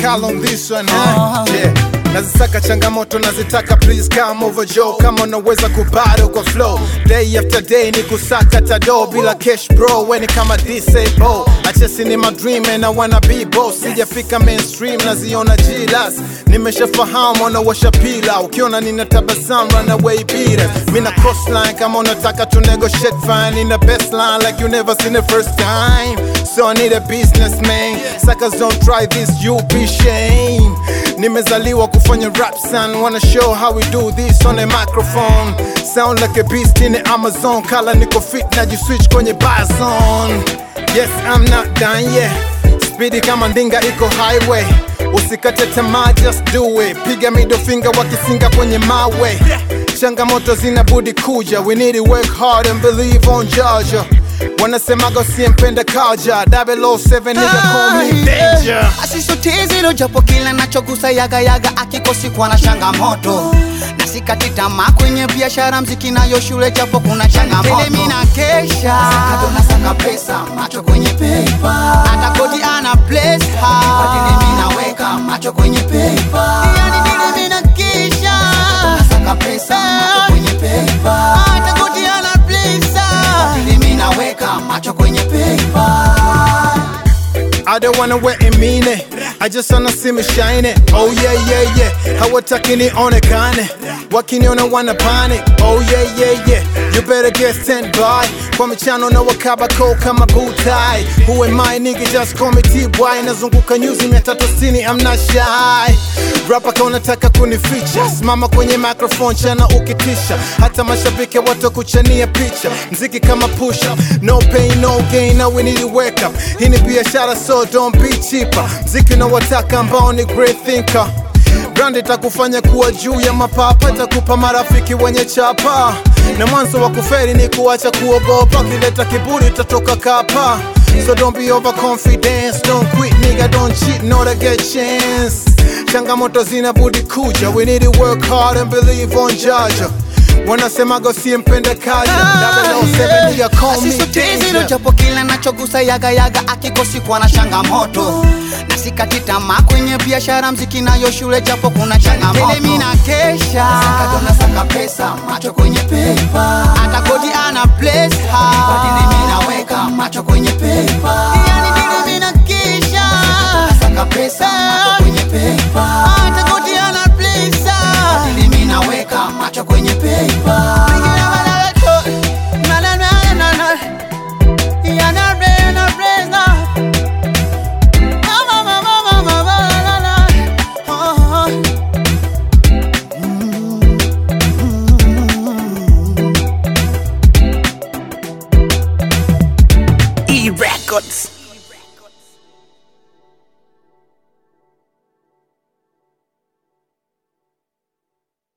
lyrical on this one huh? yeah. nazisaka changamoto nazitaka please come over Joe kama unaweza kubado kwa flow day after day ni kusaka tado bila cash bro weni kama disable achesi ni my dream and I wanna be boss sijafika mainstream naziona jilas nimeshafahamu wanawasha pila ukiona nina tabasamu run away beaters mina crossline kama unataka to negotiate fine in the best line like you never seen the first time so I need a businessman suckers don't try this you be shame nimezaliwa kufanya rap son wanna show how we do this on a microphone sound like a beast in the amazon kala niko fit najiswitch kwenye bazon yes i'm not done yet spidi kama ndinga iko highway usikate tamaa just do it piga middle finger wakisinga kwenye mawe changamoto zinabudi kuja we need to work hard and believe on Georgia wanasemaga usiempenda kaja 007 nigga call me danger asisotezilo japo kila nachogusa yaga yaga akikosi kuwa na changamoto na sikati tamaa kwenye biashara mziki nayo shule japo kuna changamoto Tele mina kesha sakato na saka pesa macho kwenye paper hata kodi ana place hard Tele mina weka macho kwenye paper yani tele mina kesha na saka pesa macho kwenye paper hata kodi ana place hard Tele mina weka macho kwenye paper I don't wanna wear it mean it. I just wanna see me shine it. Oh yeah, yeah, yeah. Hawataki nionekane. Wakiniona wana panic. Oh yeah, yeah, yeah. You better get stand by. Kwa michano na wakabako kama butai. Who am I nigga just call me T-Boy. Nazunguka nyuzi mia tatu sitini, I'm not shy. Rapa ka unataka kunificha. Simama kwenye microphone chana ukitisha. Hata mashabiki watakuchania picha. Mziki kama push up. No pain, no gain. Now we need to wake up. Hii ni biashara so don't be cheaper. Mziki na wataka ambao ni great thinker. Brand itakufanya kuwa juu ya mapapa, itakupa marafiki wenye chapa, na mwanzo wa kuferi ni kuacha kuogopa. Ukileta kiburi utatoka kapa. So don't be overconfident, don't quit nigga, don't cheat, not to get chance. Changamoto zinabudi kuja, we need to work hard and believe on Jaja. Wanasemaga usiempenda kaja, 007 nigga call me asisotezilo danger. japo kila nachogusa yaga yaga akikosi kuwa na changamoto na sikati tamaa kwenye biashara mziki nayo shule japo kuna changamoto Tele mina kesha sakato na saka pesa macho kwenye paper hata kodi ana place hard Tele mina weka macho kwenye paper yani tele mina kesha saka pesa macho kwenye paper hata kodi ana place hard Tele mina weka macho kwenye paper Na, na, na, na, na. Yeah, na, na, na, na, na. Ma, ma, ma, ma, ma, ma, ma, na, na. Oh, oh. E Records.